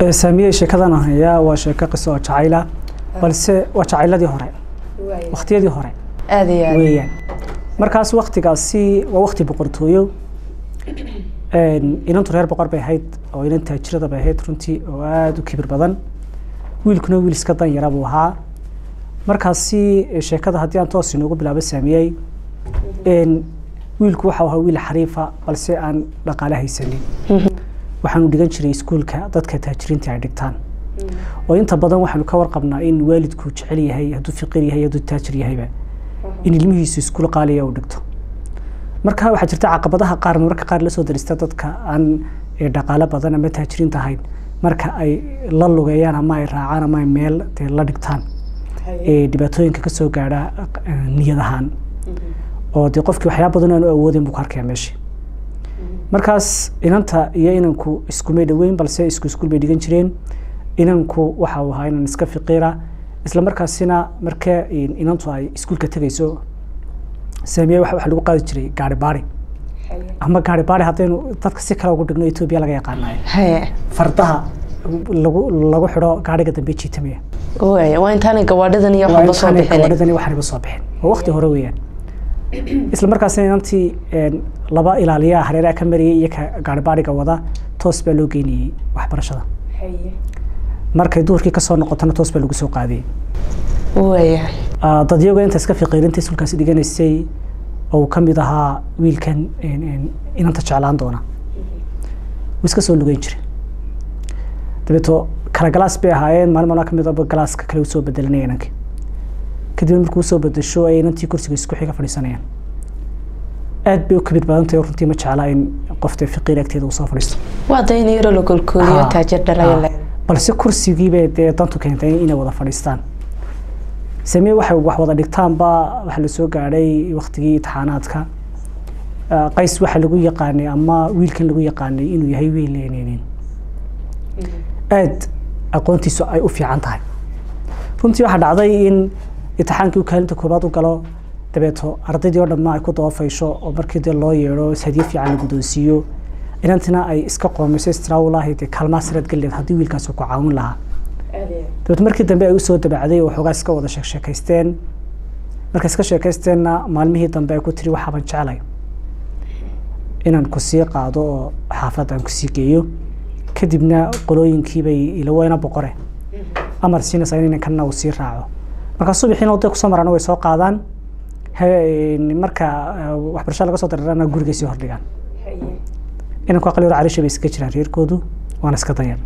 saamiyey sheekadan hayaa waa sheeko qiso oo jacayla balse waa jacayladii hore waqtiyadii hore aad iyo aad weeyaan markaas waktigaasi waa wakti boqortooyo inantu reer boqor bay ahayd oo inan taajirada bay ahayd runtii oo aada u kibir badan wiilkuna wiil iska dan yara buu ahaa markaasi sheekada haddii aan toos inoogu bilaabo saamiyey wiilku waxau ahaa wiil xariifa balse aan dhaqaale haysanin waxaanu dhigan jiray iskuulka dadka taajiriinta ay dhigtaan oo inta badan waxaanu ka warqabnaa in waalidku jecel yahay hadduu fiqir yahay hadduu taajir yahayba in ilmihiisu iskuul qaaliya uu dhigto marka waxaa jirta caqabadaha qaar mararka qaar lasoo darista dadka aan dhaqaale badan ama taajiriinta ahayn marka ay la lugeeyaan ama ay raacaan ama ay meel dee la dhigtaan dhibaatooyinka kasoo gaadha niyad ahaan oo dee qofkii waxyaaba badan aanu awoodin buu ku arkaya meeshii markaas inanta iyo inanku iskumay dhoweyn balse isku iskuul bay dhigan jireen inanku waxa uu ahaa inan iska fiqiira isla markaasina marka inantu ay iskuulka tegayso saamiye waxa lagu qaadi jiray gaari baari ama gaari baari haddaynu dadka si kale ugu dhigno etoobiya laga yaqaanayo haye fardaha lagu lagu xidho gaariga dambe jiitamaya waaya waa intaanay gawaadhidan iyo waxba soo bixin gawaadhidan iyo waxaniba soo bixin waa waqti hore weeyaan isla markaasina inantii laba ilaaliyaa hareeraha ka mariyay iyo ka gaari baariga wada toos baa loo geynayey waxbarashada markay duhurkii kasoo noqotona toos baa lagu soo qaadiyey waaya dadyago inta iska fiqiirinta iskuulkaasi dhiganaysay oo uu ka mid ahaa wiilkan inanta jeclaan doona wuu iska soo lugeyn jiray dabeeto kala galaas bay ahaayeen maalin maalmaa kamid aba galaaska kale usoo bedelanaya inankii kadibna markuu usoo bedesho ay inantii kursiga isku xiga fadhiisanayaan aad bay u kabid badan tahay runtii ma jeclaa in qofta fiqiir agteeda uu soo fadhiisto waa dayna yaro la golkooliyo Ah, taajir dhalaya le balse kursigiibay dee dantu keentay inay wada fadhiistaan samee waxay wax wada dhigtaanba waxa la soo gaadhay waktigii imtixaanaadka Ah, qays waxa lagu yaqaanay ama wiilkan lagu yaqaanay inuu yahay wiil leeneenin aad aqoontiisu ay u fiican tahay runtii waxaa dhacday in imtixaankii uu kaalinta koobaad u galo dabeeto ardaydii oo dhamma ay ku dabafaysho oo markii dee loo yeedho hadiyo fiican la guddoonsiiyo inantina ay iska qoomayso istiraawulahayd dee kaalmaa sirad galleed haddii wiilkaasi ku caawin lahaa dabeeto markii dambe ay usoo dabacday oo waxoogaa iska wada sheek sheekaysteen markay iska sheekaysteenna maalmihii dambe ay ku tiri waxaaban jeclay inaan ku sii qaado oo xaafadda aan kusii geeyo kadibna qolooyinkiibay ilaweyna boqore amar siinaysaa in inankanna uu sii raaco markaa subaxiina waday kusoo marana way soo qaadaan he- marka eh, waxbarashada laga soo dareerana gurigay sii hordhigaan inanku aqal yaro cariisha bay iska jiraan reerkoodu waana iska danyar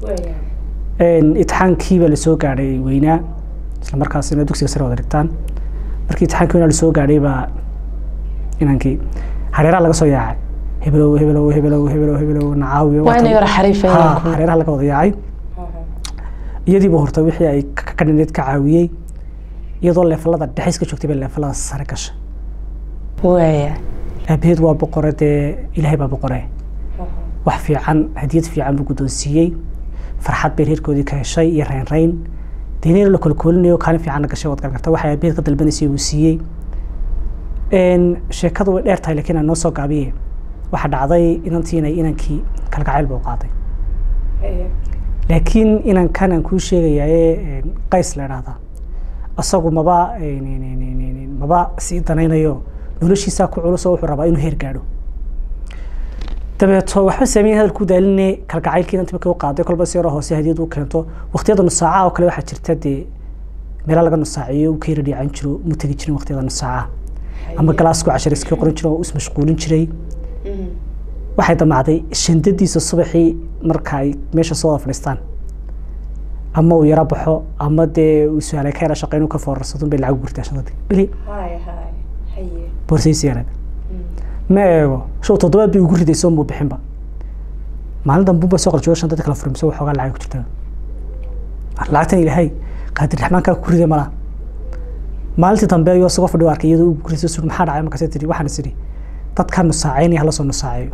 imtixaankiiba lasoo gaadhay weynaa isla markaasina dugsiga sare wada dhigtaan markii imtixaankii weynaa lasoo gaadhay baa inankii hareeraha laga soo yaacay hebelow hebelow hebelow hebelow hebelow nacaawiyo waa inay yaro xariifa Ha, inanku hareeraha laga wada yaacay iyadiiba horta wixii ay ka ka dhineed ka caawiyey iyadoo leefalada dhexe iska joogtay bay leefalada sare gashay waaya aabaheed waa boqore dee ilaahay baa boqore wax fiican hadiyad fiican buu guddoonsiiyey farxad bay reerkoodii ka heshay iyo reynreyn deenina la kolkoolinayo kaalin fiicanna gashay waad garan karta waxay aabaheed ka dalbanaysay uu siiyey Een, sheekadu way dheer tahay laakiin aan noo soo gaabiye waxaa dhacday inantii inay inankii kalgacayl buu qaaday laakiin inankan aan kuu sheegayaye qays la idhaahdaa asagu maba een, een, een, een, een, een, maba sii danaynayo noloshiisaa ku culus oo wuxuu rabaa inuu heer gaadho dabeeto waxba sameyn hadalkuu daaline kalgacaylkii inantii markay u qaaday kolba si yaroo hoose hadiyad u keento waqtiyada nusaacaha oo kale waxaa jirta dee meelo laga nusaaciyo uu ka yara dhiican jiro mu tegi jirin waqtiyada nusaacaha ama galaasku cashar iska qoran jiro oo is mashquulin jiray waxay damacday shandadiisa subaxii marka ay meesha soo wada fadhiistaan ama uu yaro baxo ama dee uu su-aalay ka yara shaqeyn uu ka foorarsado bay lacag gurtaa shandadii bili boorsaysi yareed ma eego show toddobaad bay ugu ridayso muu bixinba maalin dambe unbay soo qaljiyo shandadii kala furimso waxoogaa lacag ku jirta lacagtan ilaahay qaadir raxmaankaa ku riday malaa maalintii dambe ayuu isagoo fadhi u arkay iyadoo uu guriso sur maxaa dhacay markaasay tiri waxaan is idhi dadkan nusaacaynaya hala soo nusaacayo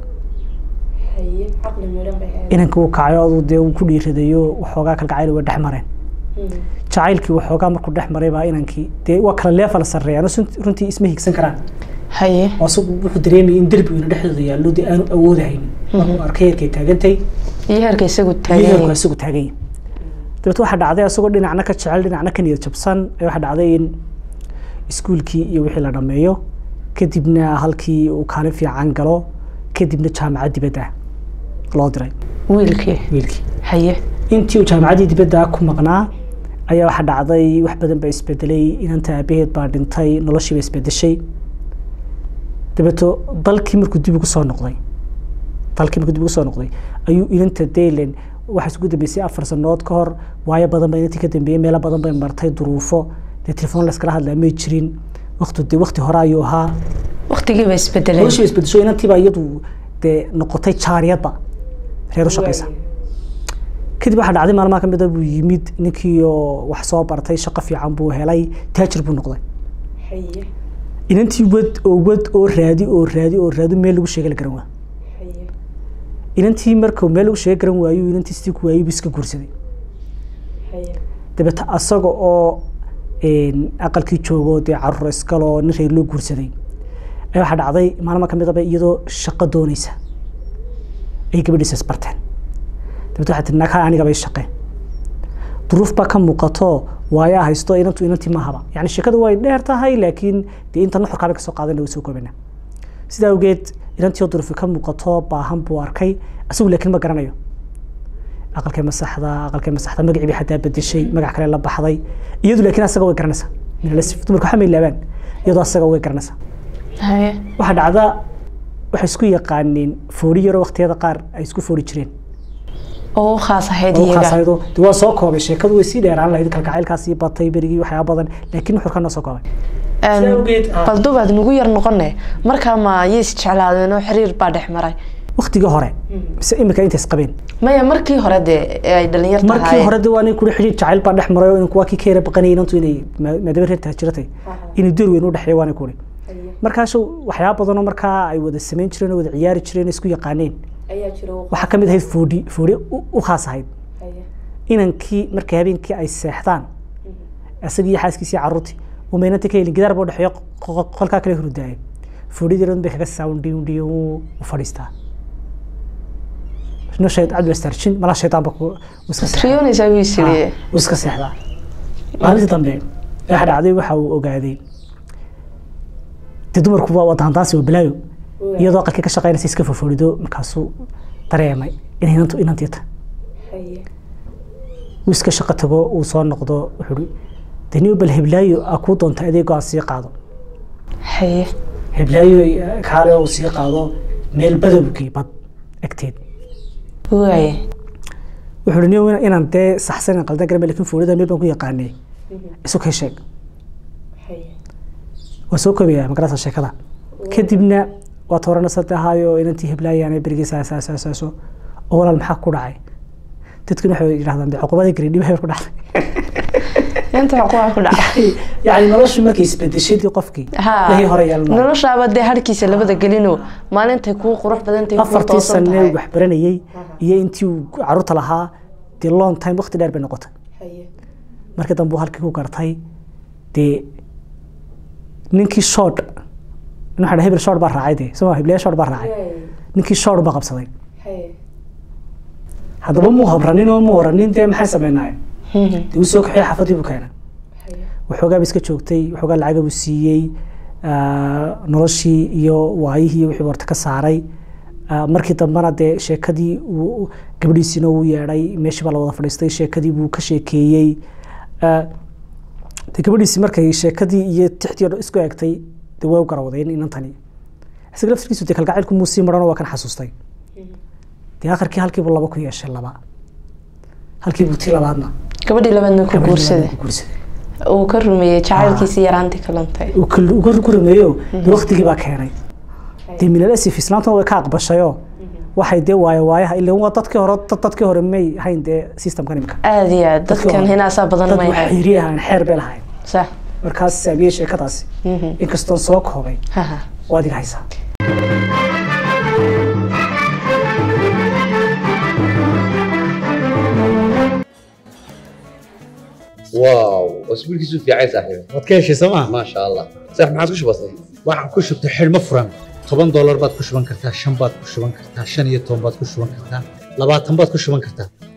inankii uu kacayo aduu dee uu ku dhiiradayo waxoogaa kalgacayl way dhex mareen jacaylkii waxoogaa markuu dhex maray baa inankii dee waa kala leefala sarreeyaan oo runtii isma higsan karaan haye oo isagu wuxuu dareemayay in derbi ina dhexdooda yaallo dee aanu awoodahaynin markuu arkay yarkay taagantay iyo heerka isagu iyagu taagan isagu taagan yahay dabeet waxaa dhacday asagoo dhinacna ka jecel dhinacna ka niyad jabsan ee waxaa dhacday in iskuulkii iyo wixii la dhammeeyo kadibna halkii uu kaalin fiican galo kadibna jaamacad dibadda loo diray wiilkii wiilkii haye intii uu jaamacaddii dibadda ku maqnaa ayaa waxaa dhacday wax badan baa isbedelay inanta aabaheed baa dhintay noloshii baa isbedeshay dabeeto dalkii markuu dib ugu soo noqday dalkii markuu dib ugu soo noqday ayuu inanta daylan waxaa isugu dambeysay afar sanood ka hor waayo badan baa inantii ka dambeeyey meelo badan bay martay duruufo dee telefoon layskala hadlaa may jirin waqti dee waqti hore ayuu ahaa waqtigii ba isbedelay noloshii baa isbedesho inantii baa iyadu dee noqotay jaariyadba reer u shaqaysa kadib waxaa dhacday maalmaha ka mid a buu yimid ninkii oo wax soo bartay shaqo fiican buu helay taajir buu noqday inantii wad oo wad oo raadi oo raadi oo raadi meel lagu sheega la garan waa inantii markuu meel lagu sheega garan waayo inantii sidii ku waayey buu iska guursaday dabeeta asaga oo een, aqalkii joogo dee caruur iskaloo nin reer loo guursaday ayaa waxaa dhacday maalma ka mid aba iyadoo shaqo doonaysa ay gabadhiisa isbarteen dabeet waxaa tii nakaa aniga bay shaqeen duruuf baa ka muuqato waayaa haysto inantu inantii maahaba yani sheekadu way dheer tahay laakiin dee inta nuxurkaa bay kasoo qaadan way soo koobana sidaa awgeed inantii oo duruufi ka muuqato baahan buu arkay isagu laakiin ma garanayo aqalkay masaxda aqalkay masaxda magacii bay xataa bedeshay magac kale la baxday iyadu laakiin asaga way garanaysaa minalasif dumarka waxaa may laabaan iyadoo asaga way garanaysaa haye waxaa dhacda waxay isku yaqaaneen foori yaroo waqtiyada qaar ay isku foori jireen oo u khaas ahayd oo iyaga khaasaydo dee waa soo koobay sheekadu way sii dheeraan lahayd kalgacaylkaasii batay berigii waxyaaba badan laakiin nuxurkaa noo soo koobay Een, Sidaa awgeed, ah. bal dubaad nugu yar noqone markaa ma yay isjeclaadeen oo xiriir baa dhex maray waqtigii hore mise imika intay isqabeen maya markii hore dee ee ay dhalinyar markii tahay hore de waa nin kuli xidhiir jacayl baa dhex maray oo inanku waa kii ka yara baqanayay inantu inay maa- maadaama reer taajiratay inay door weyn u dhexeeya waana kuli markaashu waxyaaba badanoo markaa ay wada samayn jireen oo wada ciyaari jireen oo isku yaqaaneen waxaa ka mid ahayd foodhi foodhi u u khaas ahayd inankii markay habeenkii ay seexdaan isagii iyo xaaskiisii carruurtii uu maynantii ka helin gidaar buu dhexeeyo qo- qolkaa kale hurdaayay foodhidii dhan bay kaga saawndhiwndhiyo u fadhiistaa no shayd cabdi wastarjin malaa shaydaanba ku u iska seexdaa. riyoonaysaa buu isiri Ah, wuu iska seexdaa maalintii dambe waxa dhacday waxa uu ogaaday dee dumarku waa wadaandaansi waa balaayo iyadoo aqalkii ka shaqaynaysa iska fofoorido markaasuu dareemay inay inantu inantii tahay uu iska shaqo tago uu soo noqdo wuxuu hi deni bal heblaayo aa kuu doonta adeego aan sii qaado haye heblaayo eh, kaale uu sii qaado meel badowgii bad agteed waaye wuxuu hi niyow inaan dee saxsan qaldan garame lakin foorida meel baan ku yaqaanay isu kay sheeg waa soo koobaya magarasa sheekada kadibna waa toorana sadahaayo inantii heblaayaan berigii saasaasaasaaso oo walaal maxaa ku dhacay dadkuna waxay yidhahdaan de cuqubadii gari dhibay ku dhacday inta xuquuqa ku dhaca yani noloshu markay isbedeshadii qofkii lahii hore yeelan noloshaaba dee harkiisa labada gelino maalintay kuu qurux badantay kuu afartii toosan sane tahay wax baranayey iyo intii uu caruurta lahaa dee long time waqti dheer bay noqotay markii dambe uu halkii ku gartay dee ninkii shoodh waxaa hebel shoodh baa raacay dee soma heblayaa shoodh baa raacay ninkii shoodh baa qabsaday haddaba muu habranin oo muu oranin dee maxay sameynaaye dee uu soo kaxiyey xaafadii buu keenay waxoogaa ba iska joogtay waxoogaa lacaga buu siiyey ah, noloshii iyo waayihii iyo wixii buu horta ka saaray Ah, markii dambena dee sheekadii uu gabadhiisiina uu yeedhay meeshii baa la wada fadhiistay sheekadii buu ka sheekeeyey Ah, dee gabadhiisi markay sheekadii iyo tixdii oo dhan isku egtay dee way u garawdeen inantani isaga laftirkiisu dee kalgacaylku muu sii maran waa kan xasuustay dee akhirkii halkiibuu laba ku yeeshay laba halkiibuu tii labaadna gabadhii labaadna ku gabadhii guursaday labaadna ku guursaday uu ka rumeeyey jacaylkiisii yaraantii ka luntay uu kal- uu ka- ku rumeeyo dee waqtigii baa keenay dee minalasif islaantuna way ka aqbashayoo waxay dee waayo waayaha ilaa waa dadkii hore dad- dadkii hore may hayn dee systemkan imika aada iyo aad dadkan hinaasaa badan dad may wax ahayn xiiri ahaan xeer bay lahayn sax markaas saabiyey sheekadaasi Mhm. inkastoon soo koobay haha waa adiga haysaa واو اسبوع كيسو في عايز صاحبي waad ka heshay sooma ما شاء الله صح ما عادش بسيط waxaan ku shubtay xidhmo furan toban doolar baad ku shuban kartaa shan baad ku shuban kartaa shan iyo toban baad ku shuban kartaa labaatan baad ku shuban kartaa